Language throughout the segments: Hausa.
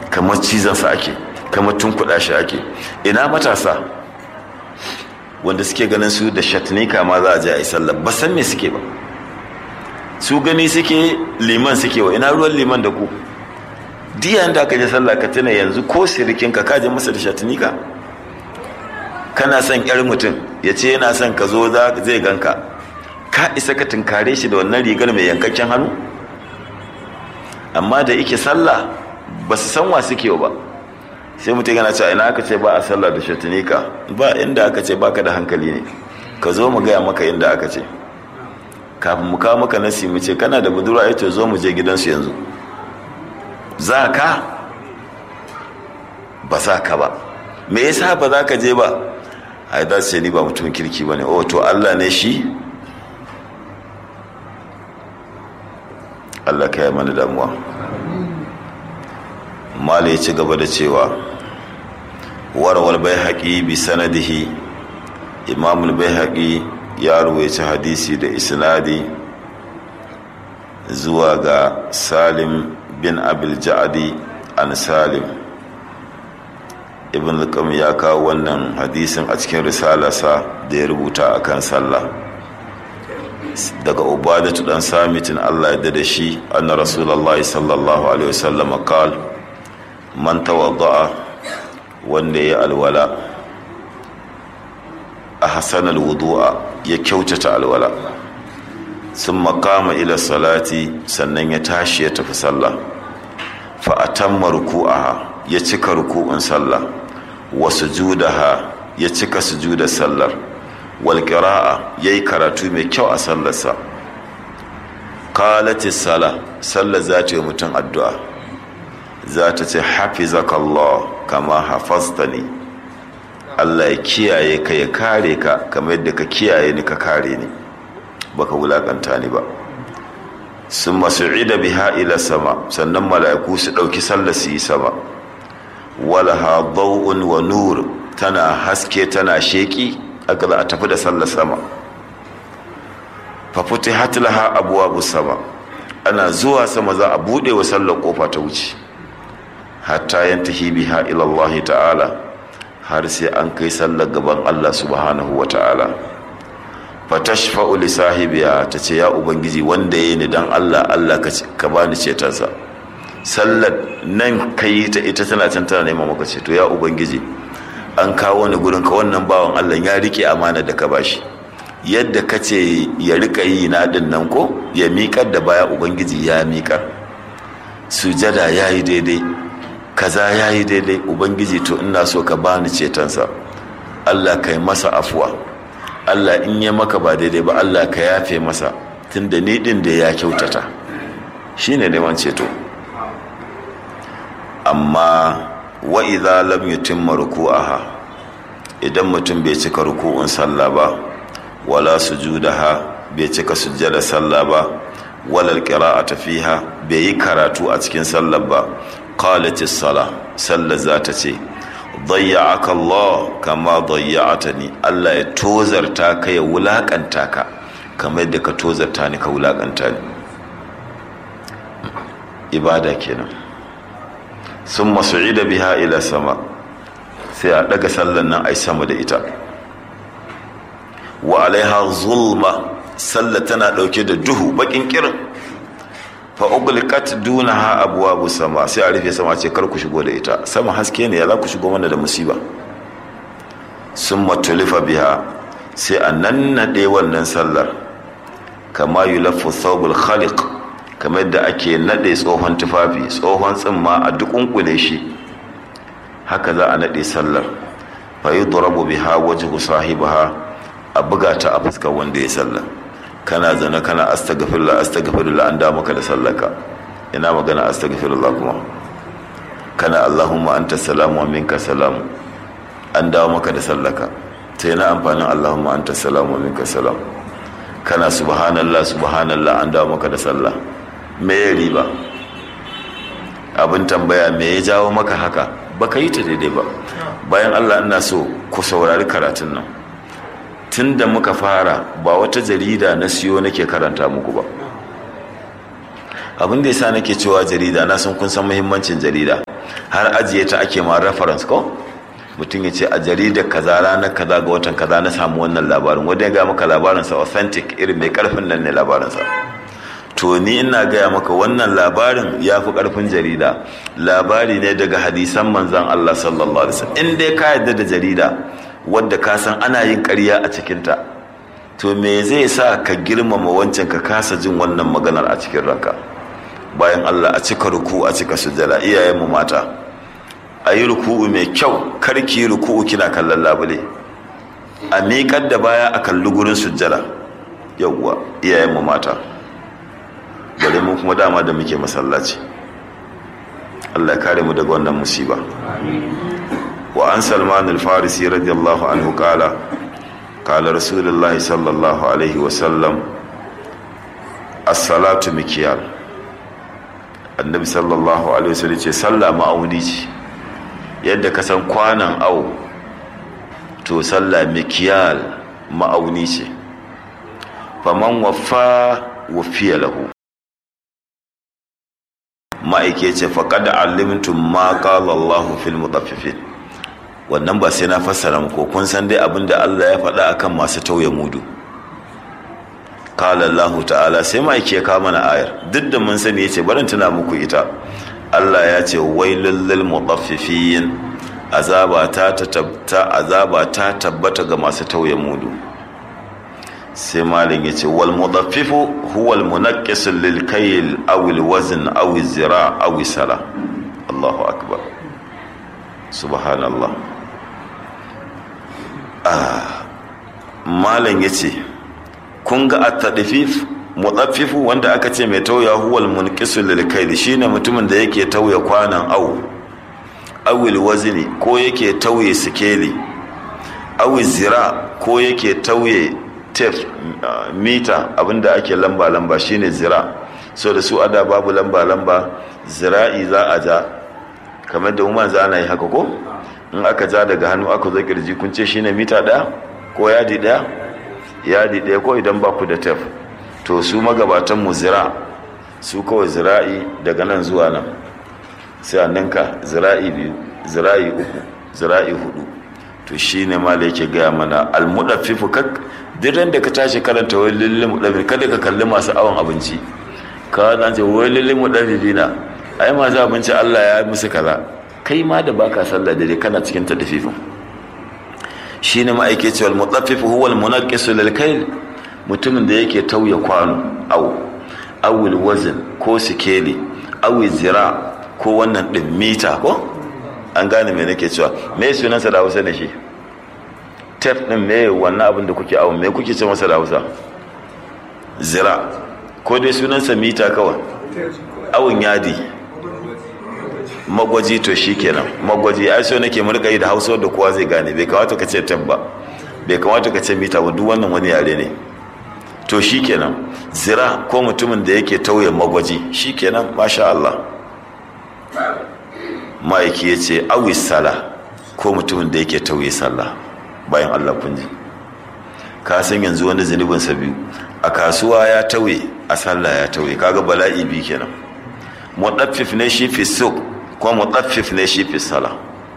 kamar cizonsa ake kamar tunkuɗa shi ake ina matasa wanda suke ganin su da shatnika ma za a je a yi sallah ba san me suke ba su gani suke liman suke wa ina ruwan liman da ku diyan da aka je sallah ka tuna yanzu ko sirikin ka kaje masa da shatnika kana son yar mutum ya ce yana son ka zo zai ganka ka isa ka tunkare shi da wannan rigar mai yankakken hannu amma da yake sallah ba su san wa suke ba sai mutum yana cewa ina aka ce ba a sallah da shatinika ba inda aka ce baka da hankali ne ka zo mu gaya maka inda aka ce kafin mu kawo maka nasi mu ce kana da budurwa ya ce zo mu je gidansu yanzu za ka ba za ka ba me yasa ba za ka je ba a yi ce ni ba mutumin kirki ba ne o to allah ne shi allah ka yi mana damuwa mala ya ci gaba da cewa warwar bai haƙi bi sanadihi imamul bai haƙi ya ruwaici hadisi da isnadi zuwa ga salim bin abil ja'adi an salim ibn al ya kawo wannan hadisin a cikin risalarsa da ya rubuta a kan sallah daga ubadatu dan samitin allah ya da shi anna rasulallah sallallahu alaihi wasallam qal man tawadda'a wanda ya alwala a hasanal wudu'a ya kyautata alwala sun makama ila salati sannan ya tashi ya tafi sallah fa atamma ruku'aha ya cika ruku'un sallah wa sujudaha ya cika sujudar sallar wal qira'a yayi karatu mai kyau a sallarsa qalati sala sallar za ta yi mutum addu'a za ta ce hafizakallah kama hafaztani Allah ya kiyaye ka ya kare ka kamar yadda ka kiyaye ni ka kare ni baka wulakanta ni ba sun masu'ida biha ila sama sannan mala'iku su ɗauki sallah su yi sama walaha daw'un wa nur tana haske tana sheki aka za a tafi da sallah sama fa futihat laha abwabu sama ana zuwa sama za a bude wa sallar kofa ta wuce hatta yantahi biha ila Allah ta'ala har sai an kai sallar gaban Allah subhanahu wa ta'ala fatashfa'u li sahibiya ta ce ya ubangiji wanda ya ni dan Allah Allah ka bani cetonsa sallar nan kai ta ita tana can tana neman maka ceto ya ubangiji an kawo ni gurin ka wannan bawan Allah ya rike amana da ka bashi yadda ka ce ya rika yi na din nan ko ya miƙar da baya ubangiji ya miƙar sujada ya yi daidai kaza ya yi daidai ubangiji to ina so ka bani cetonsa Allah ka yi masa afuwa Allah in ya maka ba daidai ba Allah ka yafe masa tunda ni din da ya kyautata shine neman ceto amma wa idza lam yutimma ruku'aha idan mutum bai cika ruku'un sallah ba wala sujudaha bai cika sujjada sallah ba wala alqira'ata fiha bai yi karatu a cikin sallah ba qalatis sala sallah za ta ce dayya'aka Allah kama dayya'atani Allah ya tozarta ka ya wulakanta ka kamar yadda ka tozarta ni ka wulakanta ni ibada kenan sun masu'ida biha ila sama sai a daga sallan nan ai sama da ita wa alaiha zulma sallah tana dauke da duhu bakin kirin fa ugliqat dunaha abwabu sama sai a rufe sama ce kar ku shigo da ita sama haske ne ya za ku shigo mana da musiba summa tulifa biha sai a nannade wannan sallar kama yulaffu thawbul khaliq kamar yadda ake nade tsohon tufafi tsohon tsimma a dukunkune shi haka za a nade sallar fa yudrabu biha wajhu sahibaha a buga ta a fuskar wanda ya sallar kana zana kana astaghfirullah astaghfirullah an da maka da sallaka ina magana astaghfirullah kuma kana allahumma anta salamu wa minka salamu an dawo maka da sallaka sai na amfanin allahumma anta salamu wa minka salam kana subhanallah subhanallah an dawo maka da sallah me ya riba abin tambaya me ya jawo maka haka baka yi ta daidai ba bayan allah ina so ku saurari karatun nan tun da muka fara ba wata jarida na siyo nake karanta muku ba abin da yasa nake cewa jarida na sun kun san muhimmancin jarida har ajiye ta ake ma reference ko mutum ya ce a jaridar kaza ranar kaza ga watan kaza na samu wannan labarin wanda ya ga maka labarinsa authentic irin mai karfin nan ne labarinsa to ni ina gaya maka wannan labarin ya fi karfin jarida labari ne daga hadisan manzan Allah sallallahu alaihi wasallam in dai ka yarda da jarida wadda ka san ana yin ƙarya a cikinta to me zai sa ka girmama wancan ka kasa jin wannan maganar a cikin ranka bayan Allah a cika ruku a cika sujjada iyayenmu mata a yi ruku'u mai kyau karki ruku'u kina kallon labule a miƙar da baya a kalli gurin sujjada yawwa iyayenmu mata bari mu kuma dama da muke masallaci Allah ya kare mu daga wannan musiba wa an salman al-farisi radiyallahu anhu kala kala rasulullahi sallallahu alaihi wasallam as-salatu mikiyal annabi sallallahu alaihi wasallam ce sallah ma'auni ce yadda ka san kwanan au to sallah mikiyal ma'auni ce faman waffa wafiya lahu ma'aike ce faƙad alimtum ma qala Allahu fil mutaffifin wannan ba sai na fassara muku kun san dai abinda Allah ya faɗa akan masu tauye mudu qala Allah ta'ala sai ma'aike ya kawo mana ayar duk da mun sani yace barin tuna muku ita Allah ya ce wailul lil mutaffifin azaba ta tabbata azaba ta tabbata ga masu tauye mudu sai malin ya ce wal mudaffifu huwa al munaqqis lil kayl aw al wazn aw al zira aw sala Allahu akbar subhanallah ah malin ya ce kun ga at-tadfif mudaffifu wanda aka ce mai tauya huwa al munqis lil kayl shine mutumin da yake tauya kwanan aw aw al wazni ko yake tauye sikeli aw zira ko yake tauye tef mita abinda ake lamba-lamba shine zira so da su ada babu lamba-lamba zira'i za a ja kamar da umar za ana yi haka ko in aka ja daga hannu aka zo kirji kun ce shine mita daya ko yadi daya yadi daya ko idan ba ku da tef to su magabatan mu zira su kawai zira'i daga nan zuwa nan sai a ninka zira'i biyu zira'i uku zira'i hudu to shine ma da yake gaya mana almudaffifu kak duk da ka tashi karanta wai lillin mudafi kada ka kalli masu awon abinci ka zan ce wai lillin mudafi na ai masu abinci Allah ya musu kaza kai ma da baka sallah da dai kana cikin tadfifin shine ma'aikaci wal mutaffif huwa al munaqqis lil kayl mutumin da yake tauye kwano aw awil wazn ko sikeli aw zira ko wannan din mita ko an gane me nake cewa me sunansa da Hausa ne shi tef ɗin me wannan abin da kuke awon me kuke ce masa da hausa zira ko dai sunansa mita kawai awon yadi magwaji to shi kenan magwaji ai so nake murka yi da hausa da kowa zai gane bai kamata ka ce tef ba bai kamata ka ce mita ba duk wannan wani yare ne to shi kenan zira ko mutumin da yake tauye magwaji shi kenan masha Allah ma'aiki ya ce awis sala ko mutumin da yake tauye sallah bayan Allah kun ji ka san yanzu wani zunubin sa biyu a kasuwa ya tauye a sallah ya tauye kaga bala'i bi kenan mudaffif ne shi fi suq ko mudaffif ne shi fi sala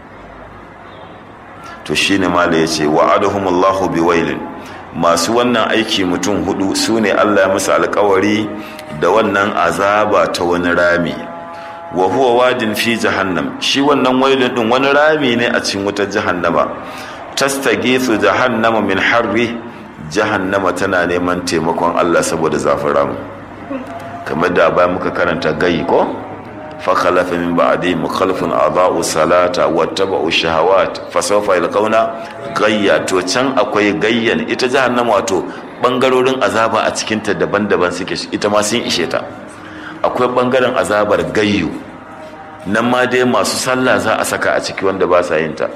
to shine mala yace wa'adahumullahu biwailin masu wannan aiki mutum hudu sune Allah ya musu alkawari da wannan azaba ta wani rami wa huwa wadin fi jahannam shi wannan wailin din wani rami ne a cikin wutar jahannama tastagithu jahannama min harri jahannama tana neman taimakon Allah saboda zafin ramu kamar da ba muka karanta gayi ko fa khalafa min ba'di mukhalifun adaa'u salata wattaba'u shahawat fa sawfa yalqawna gayya to can akwai gayyan ita jahannama wato bangarorin azaba a cikin ta daban-daban suke ita ma sun ishe ta akwai bangaren azabar gayyu nan ma dai masu sallah za a saka a ciki wanda ba sa yin ta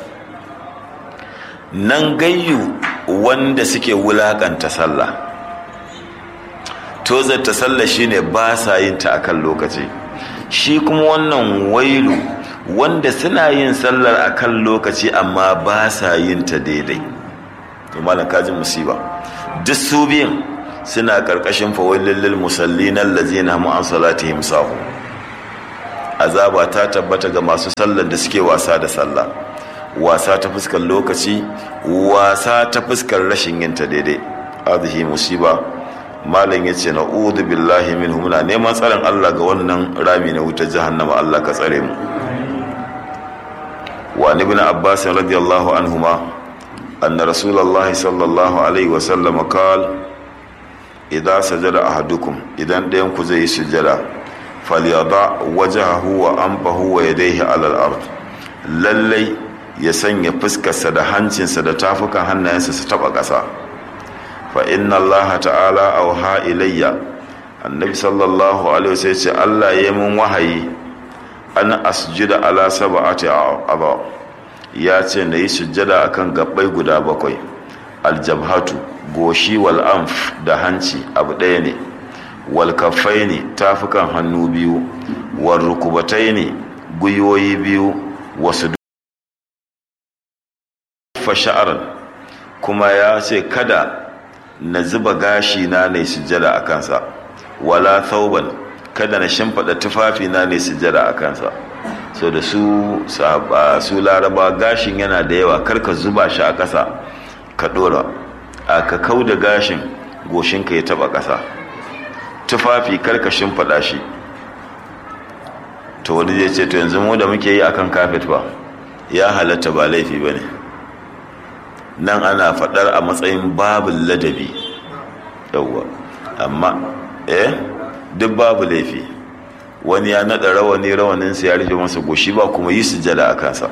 nan gayyu wanda suke wulakanta sallah tozarta sallah shine ba sa yin ta akan lokaci shi kuma wannan wailu wanda suna yin sallar akan lokaci amma ba sa yin ta daidai to malam kaji musiba duk su biyan suna karkashin fawailin lil musallin allazina hum an salatihim sahu azaba ta tabbata ga masu sallar da suke wasa da sallah wasa ta fuskar lokaci wasa ta fuskar rashin yin ta daidai hadhihi musiba malam yace na'udhu billahi minhu muna neman tsaron Allah ga wannan rami na wutar jahannama Allah ka tsare mu wa ibn abbas radiyallahu anhuma anna rasulullahi sallallahu alaihi wa sallam qala idza sajada ahadukum idan ɗayan ku zai yi sujada falyada wajhahu wa anfahu wa yadayhi ala al-ard lallai ya sanya fuskarsa da hancinsa da tafukan hannayensa su taba ƙasa fa inna Allah ta'ala auha ilayya annabi sallallahu alaihi wasallam ce Allah ya mun wahayi an asjuda ala sab'ati a'dha ya ce na yi sujjada akan gabbai guda bakwai aljabhatu goshi wal anf da hanci abu ɗaya ne wal kaffaini tafukan hannu biyu wal rukubataini guyoyi biyu wasu fa sha'aran kuma ya ce kada na zuba gashi na ne sujjada a kansa wala thauban kada na shimfiɗa tufafi na ne sujjada a kansa so da su su laraba gashin yana da yawa karka zuba shi a ƙasa ka ɗora a ka kau da gashin goshinka ya taɓa ƙasa tufafi karka shimfiɗa shi to wani zai ce to yanzu mu da muke yi akan kafet ba ya halatta ba laifi ba ne nan ana faɗar a matsayin babin ladabi yauwa amma eh duk babu laifi wani ya naɗa rawani rawaninsa ya rufe masa goshi ba kuma yi sujada a kansa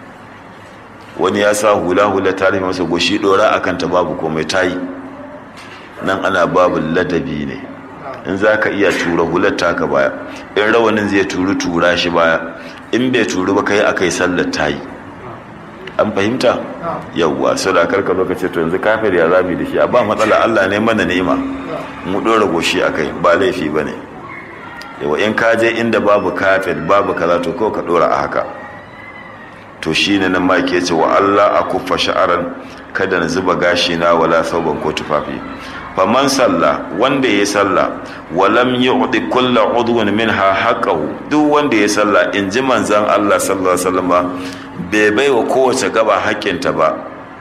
wani ya sa hula hula ta rufe masa goshi ɗora a kanta babu komai ta yi nan ana babin ladabi ne in za ka iya tura hular taka baya in rawanin zai turu tura shi baya in bai turu ba ka yi aka yi sallar ta yi an fahimta yawwa sau da karka zo ka ce to yanzu kafir ya zami da shi a ba matsala allah ne mana ni'ima mu ɗora goshi a kai ba laifi ba ne yawa in ka je inda babu kafir babu kaza to kawai ka ɗora a haka to shi ne nan ma ke ce wa allah a kuffa sha'aran kada na zuba gashi na wala sauban ko tufafi faman salla wanda ya salla walam yu'ti kullu udwan minha haqqahu duk wanda ya salla in ji manzon Allah sallallahu alaihi wasallam bai bai wa kowace gaba haƙƙinta ba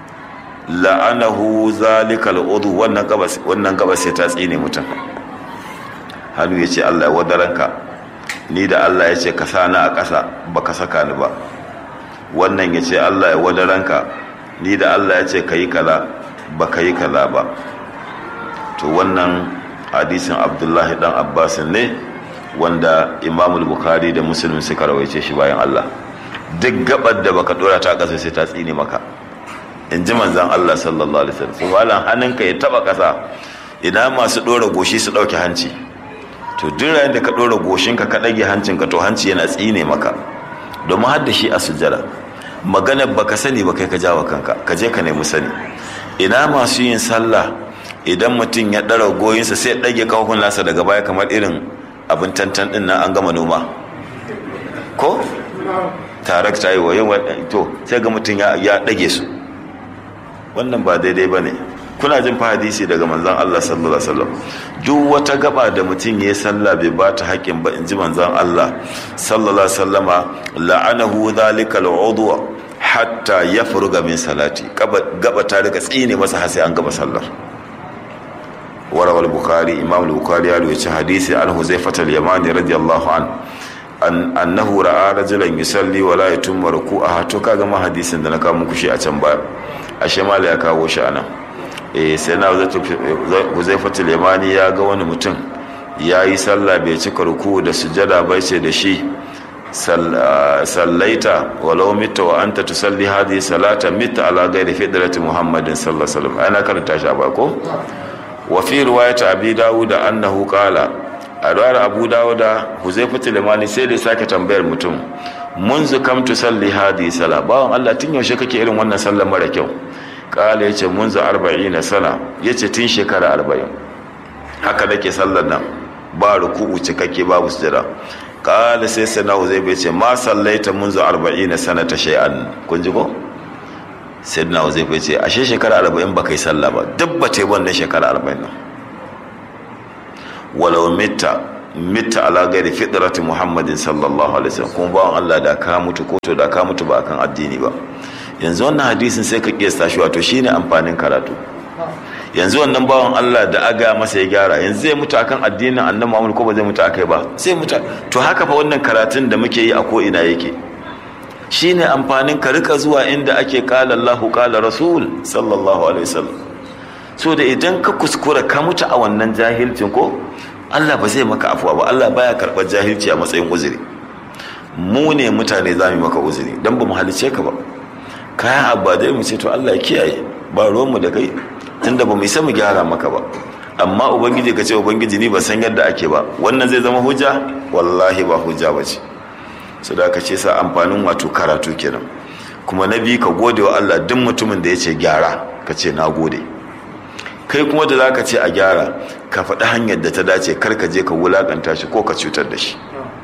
la'anahu zalikal udu wannan gaba wannan gaba sai ta tsine mutum hannu ya ce Allah ya wadaranka ni da Allah ya ce ka sa a ƙasa baka saka ni ba wannan ya ce Allah ya wadaranka ni da Allah ya ce ka yi kaza baka yi kaza ba to wannan hadisin abdullahi dan abbas ne wanda imamul bukhari da muslim suka rawaice shi bayan allah duk gabar da baka dora ta kasa sai ta tsine maka in ji manzan allah sallallahu alaihi wasallam subhanan hannunka ya taba kasa idan masu dora goshi su dauke hanci to duk rayin da ka dora goshinka ka dage hancinka to hanci yana tsine maka domin har da shi a sujjada magana baka sani ba kai ka jawo kanka ka je ka nemi sani ina masu yin sallah idan mutum ya ɗara goyinsa sai ɗage kawakun nasa daga baya kamar irin abin tantan ɗin nan an gama noma ko tarak ta yi wayan to sai ga mutum ya ɗage su wannan ba daidai ba ne kuna jin fa hadisi daga manzan Allah sallallahu alaihi wasallam duk wata gaba da mutum ya sallah bai ba ta haƙƙin ba in ji manzan Allah sallallahu alaihi wasallama la'anahu dhalika al'udwa hatta yafruga min salati gaba ta rika tsine masa har sai an gaba sallar وروى البخاري إمام البخاري يروي حديث عن حذيفة اليماني رضي الله عنه أن أنه رأى رجلا يصلي ولا يتم ركوعه to kaga ma hadisin da na kawo muku shi a can baya ashe mala ya kawo shi anan eh sai na Huzaifatul Yamani ya ga wani mutum ya yi sallah bai cika ruku da sujada bai ce da shi sallaita walau mita wa anta tusalli hadhihi salata mita ala ghairi fidrati muhammadin sallallahu alaihi wasallam ana karanta shi a bako وفي رواية أبي داود أنه قال أدوار أبو داود حذيفة اليماني سيدي ساكي تنبير متم منذ كم تصلي هذه الصلاة باون الله تن يوشي kake irin wannan sallar mara kyau kala yace munzu 40 sana yace tun shekara 40 haka nake sallar nan ba ruku'u cikakke babu sujada kala sai sana zai bai ce ma sallaita munzu 40 sanata shay'an kun ji ko sayyidina zai bai ce ashe shekara arba'in ba kai sallah ba duk ba ta yi wannan shekara arba'in nan walau mita mitta ala gairi fitrati muhammadin sallallahu alaihi wasallam kuma bawan Allah da ka mutu ko to da ka mutu ba akan addini ba yanzu wannan hadisin sai ka kiyasta shi wato shine amfanin karatu yanzu wannan bawan Allah da aga masa ya gyara yanzu zai mutu akan addinin annabi Muhammad ko ba zai mutu akai ba sai mutu to haka fa wannan karatun da muke yi a ko ina yake shine amfanin ka rika zuwa inda ake kala Allahu kala Rasul sallallahu alaihi wasallam so da idan ka kuskura ka mutu a wannan jahilcin ko Allah ba zai maka afuwa ba Allah baya karɓar jahilci a matsayin uzuri mu ne mutane za mu maka uzuri dan ba mu halice ka ba kayan abba dai mu ce to Allah ya kiyaye ba ruwanmu da kai tunda ba mu isa mu gyara maka ba amma ubangiji ka ce ubangiji ni ba san yadda ake ba wannan zai zama hujja wallahi ba hujja ba ce su da ka ce sa amfanin wato karatu kenan kuma na biyu ka gode wa Allah duk mutumin da ya ce gyara ka ce na gode kai kuma da za ka ce a gyara ka faɗi hanyar da ta dace kar ka je ka wulaƙanta shi ko ka cutar da shi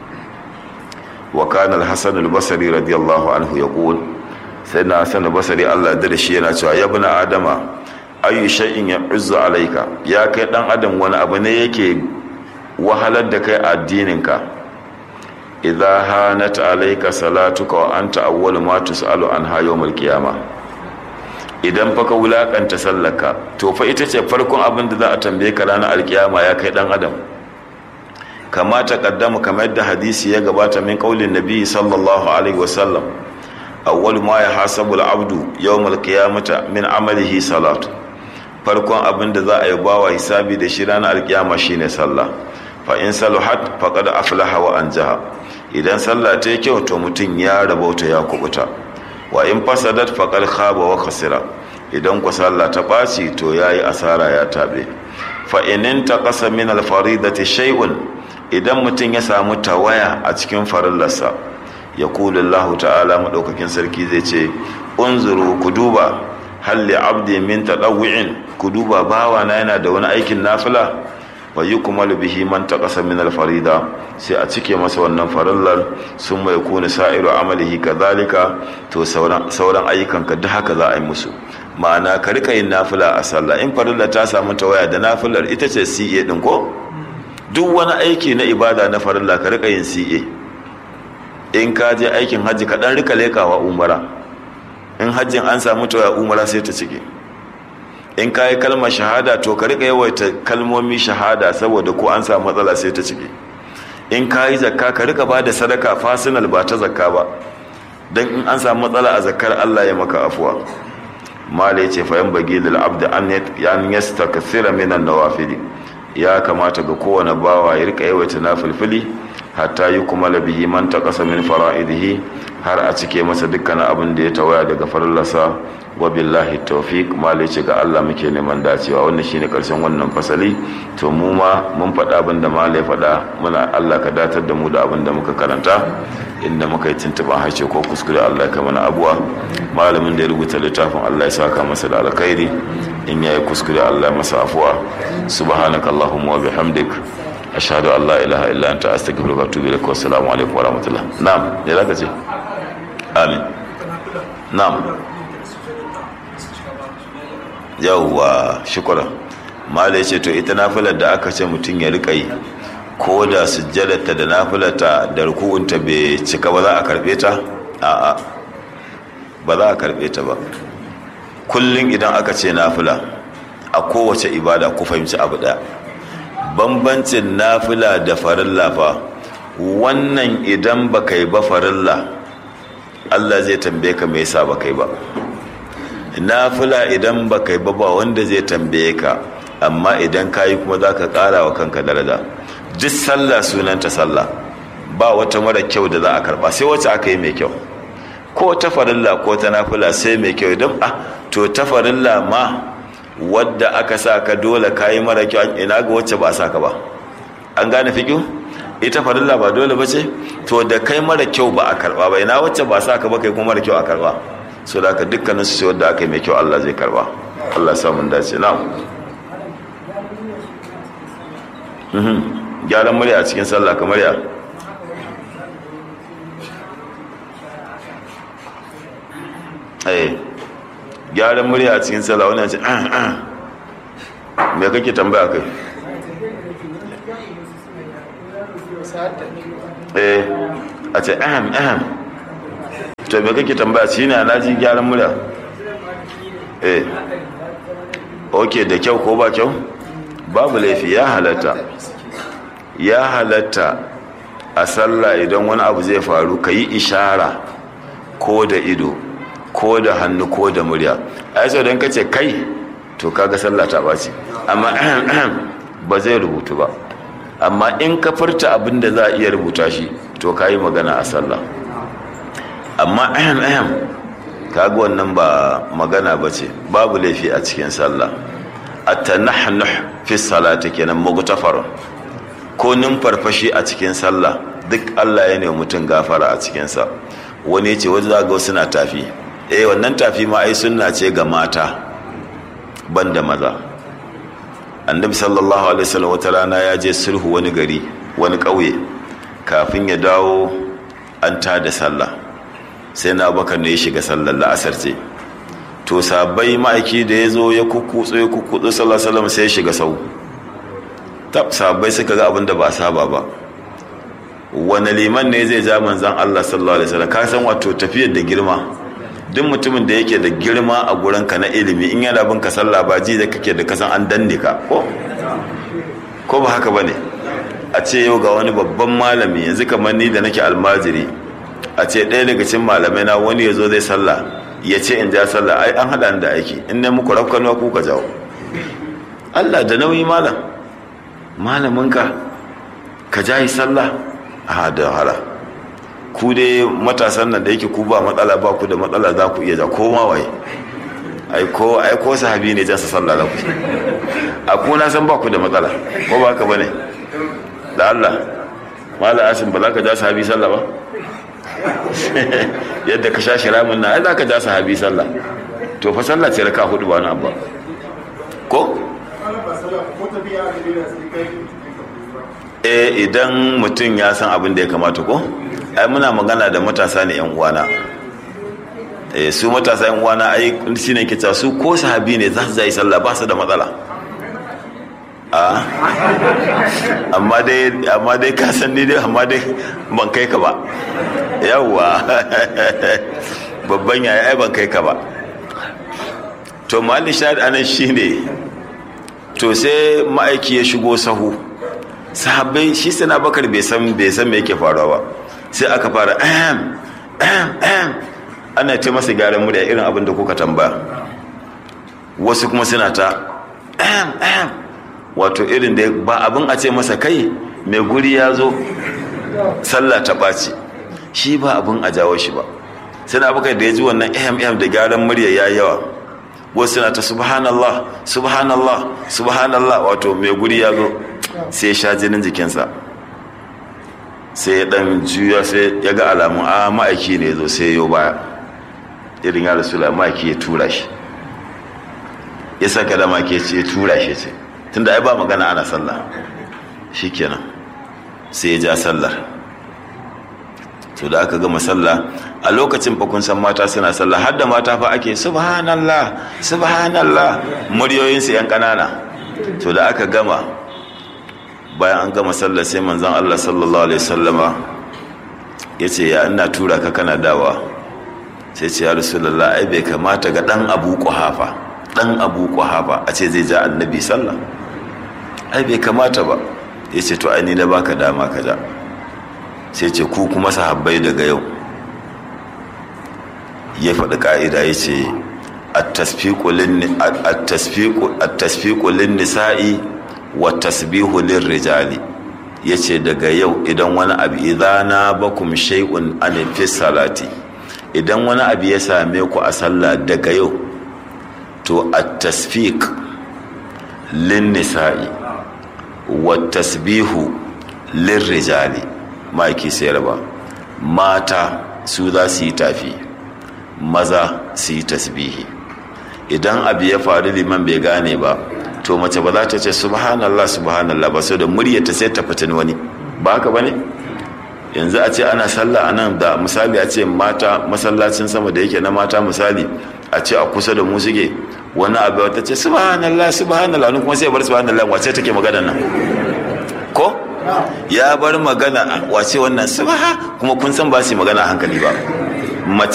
wa kana al-hasan al-basri radiyallahu anhu yaqul sai na hasan al-basri Allah da shi yana cewa ya bana adama ayu shay'in ya'uzzu alayka ya kai dan adam wani abu ne yake wahalar da kai addininka idza hanat alayka salatuka wa anta awwalu ma tus'alu anha yawmal qiyamah idan fa ka wulakanta sallarka to fa ita ce farkon abin da za a tambaye ka ranar alkiyama ya kai dan adam kama ta kaddama kamar yadda hadisi ya gabata min kaulin nabi sallallahu alaihi wasallam awwal ma ya hasabu al-abdu yawm al-qiyamata min amalihi salat farkon abin da za a yi bawa hisabi da shi ranar alkiyama shine sallah fa in saluhat faqad aflaha wa anjaha idan sallah ta yi kyau to mutum ya rabauta ya kubuta wa in fasadat faqad khaba wa khasira idan ku sallah ta ɓaci to yayi asara ya tabe fa in taqasa min al faridati shay'un idan mutum ya samu tawaya a cikin farillarsa ya kula Allah ta'ala madaukakin sarki zai ce unzuru ku duba hal li abdi min tadawwi'in ku duba bawa na yana da wani aikin nafila wa yukmalu bihi man taqasa min al farida sai a cike masa wannan farillar sun mai kuni sa'iru amalihi kadhalika to sauran sauran ayyukan ka duk haka za a yi musu ma'ana ka rika yin nafila a sallah in farilla ta samu tawaya da nafilar ita ce CA din ko duk wani aiki na ibada na farilla ka rika yin CA in ka je aikin hajji ka dan rika lekawa umara in hajjin an samu tawaya umara sai ta cike in ka yi kalmar shahada to ka rika yawaita kalmomi shahada saboda ko an samu matsala sai ta cike in ka yi zakka ka rika ba da sadaka fasinal ba ta zakka ba don in an samu matsala a zakkar Allah ya maka afuwa mala ya ce fayan bagi lil abda an yasta kasira minan nawafili ya kamata ga kowane bawa ya rika yawaita na filfili hatta yi kuma labihi man ta kasa min fara'idihi har a cike masa dukkanin abin da ya tawaya daga farlasa wa billahi tawfiq malice ga Allah muke neman dacewa wannan shine karshen wannan fasali to mu ma mun faɗa abin da malai faɗa muna Allah ka datar da mu da abin da muka karanta inda muka yi tuntuban harshe ko kuskure Allah ka mana abuwa malamin da ya rubuta littafin Allah ya saka masa da alkhairi in yayi kuskure Allah ya masa afuwa subhanakallahumma wa bihamdik ashhadu an la ilaha illa anta astaghfiruka wa atubu ilaik wa assalamu alaikum wa rahmatullah na'am me zaka ce amin na'am yawwa shukura mala ce to ita nafilar da aka ce mutum ya rika yi ko da sujjadarta da nafilarta da ruku'unta bai cika ba za a karbe ta a'a ba za a karbe ta ba kullum idan aka ce nafila a kowace ibada ku fahimci abu daya bambancin nafila da farilla fa wannan idan ba kai ba farilla Allah zai tambaye ka me yasa ba kai ba nafila idan ba kai ba ba wanda zai tambaye ka amma idan ka yi kuma za ka ƙara wa kanka daraja duk sallah sunanta sallah ba wata mara kyau da za a karba sai wacce aka yi mai kyau ko ta farilla ko ta nafila sai mai kyau idan ah to ta farilla ma wadda aka sa ka dole ka yi mara kyau ina ga wacce ba sa ka ba an gane fiƙo ita farilla ba dole ba ce to da kai mara kyau ba a karba ba ina wacce ba sa ka ba kai kuma mara kyau a karba so da aka dukkanin su sai wadda aka yi mai kyau Allah zai karba Allah ya samu dace na gyaran murya a cikin sallah kamar ya eh gyaran murya a cikin sallah wani ce me kake tambaya kai eh a ce ahem ahem to me kake tambaya shi ne alhaji gyaran murya eh ok da kyau ko ba kyau babu laifi ya halatta ya halatta a sallah idan wani abu zai faru ka yi ishara ko da ido ko da hannu ko da murya a yi don ka ce kai to kaga sallah ta ɓaci amma ba zai rubutu ba amma in ka furta abin da za a iya rubuta shi to ka yi magana a sallah amma ahem ahem kaga wannan ba magana ba ce babu laifi a cikin sallah at-tanahnuh fi salati kenan mugtafar ko numfarfashi a cikin sallah duk Allah ya ne mutum gafara a cikin sa wani ya ce wani za ga suna tafi eh wannan tafi ma ai sunna ce ga mata banda maza annabi sallallahu alaihi wasallam wata rana ya je sulhu wani gari wani ƙauye kafin ya dawo an tada sallah sai na bakar ne ya shiga sallar la'asar ce to sabai ma'aiki da ya zo ya kukutsu ya kukutsu sallar salam sai ya shiga sau tab sabai suka ga abin da ba saba ba wani liman ne zai ja manzan allah sallallahu alaihi wasallam ka san wato tafiyar da girma duk mutumin da yake da girma a gurin ka na ilimi in yana bin ka sallah ba ji da kake da kasan an danne ka ko ko ba haka bane a ce yau ga wani babban malami yanzu kamar ni da nake almajiri a ce ɗaya daga cikin malamai na wani ya zo zai sallah ya ce in ja sallah ai an haɗa da aiki in ne muku rafkanuwa ku ka jawo Allah da nauyi malam malaminka ka jayi sallah a da hala ku dai matasan nan da yake ku ba matsala ba ku da matsala za ku iya ja ko ma waye ai ko ai ko sahabi ne jan sa sallah za ku a ku na san ba ku da matsala ko ba haka bane da Allah malam asim ba za ka ja sahabi sallah ba yadda ka sha shiramin na ai za ka ja sahabi sallah to fa sallah ce raka hudu ba na abba ko eh idan mutum ya san abin da ya kamata ko ai muna magana da matasa ne yan uwana eh su matasa yan uwana ai shine ke cewa su ko sahabi ne za su yi sallah ba su da matsala a amma dai amma dai ka san ni dai amma dai ban kai ka ba yawwa babban yaya ai ban kai ka ba to mali shahid anan shine to sai ma'aiki ya shigo sahu sahabbai shi sana bakar bai san bai san me yake faruwa ba sai aka fara ahem ahem ahem ana ce masa gyaran murya irin abin da kuka tambaya wasu kuma suna ta ahem ahem wato irin da ba abin a ce masa kai mai guri ya zo sallah ta ɓaci shi ba abin a jawo shi ba sai na abokai da ya ji wannan ehem ehem da gyaran murya ya yawa wasu na ta subhanallah subhanallah subhanallah wato mai guri ya zo sai sha jinin jikinsa sai ya dan juya sai ya ga alamun a ma'aiki ne zo sai yau baya irin ya rasula ma'aiki ya tura shi ya saka da ma'aiki ya tura shi ce tunda ai ba magana ana sallah shikenan sai ya ja sallar to da aka gama sallah a lokacin fa kun san mata suna sallah har da mata fa ake subhanallah subhanallah muryoyin su yan kanana to da aka gama bayan an gama sallah sai manzon Allah sallallahu alaihi wasallama yace ya ina tura ka kana dawa sai ce ya rasulullah ai bai kamata ga dan Abu Quhafa dan Abu Quhafa a ce zai ja annabi sallah ai bai kamata ba yace to ai ni na baka dama ka ja sai ce ku kuma sahabbai daga yau ya faɗi ƙa'ida ya ce attasfiƙu lin nisa'i wa tasbihu lin rijali ya ce daga yau idan wani abu idana bakum shay'un an fi salati idan wani abu ya same ku a sallah daga yau to at-tasfiq lin nisa'i wa tasbihu lin rijali maki sayar ba mata su za su yi tafi maza su yi tasbihi idan abu ya faru liman bai gane ba to mace ba za ta ce subhanallah subhanallah ba so da muryarta sai ta fitin wani ba haka ba ne yanzu a ce ana sallah a nan da misali a ce mata masallacin sama da yake na mata misali a ce a kusa da mu suke wani abu ta ce subhanallah subhanallah kuma sai bar subhanallah wace take magana nan ko ya bar magana wace wannan sabaha kuma kun san ba su magana hankali ba